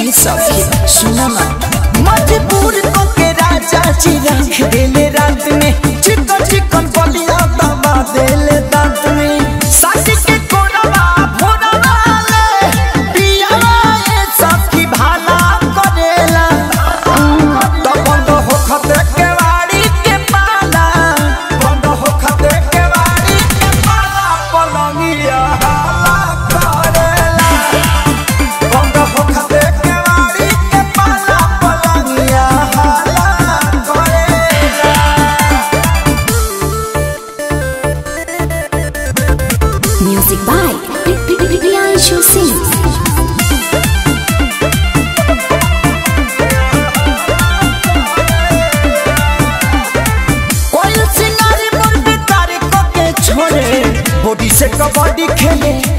ये सखी सुना ना मजबूर को के राजा जी रख देले रात में चिकन चिकन बलिया दबा देले दांत में साथी के कोरवा भोरवा ले पियावा ये सखी भाला करेला तो बंद हो खते के वाड़ी के पाला बंद हो खते के वाड़ी के पाला पलंगिया हाला करेला बंद हो खते के वाड़ी के पाला पलंगिया हाला करेला Music by Priyanshu Singh. कोई सिंगारी मुर्गी तारीख के छोड़े बॉडी से कबड्डी खेले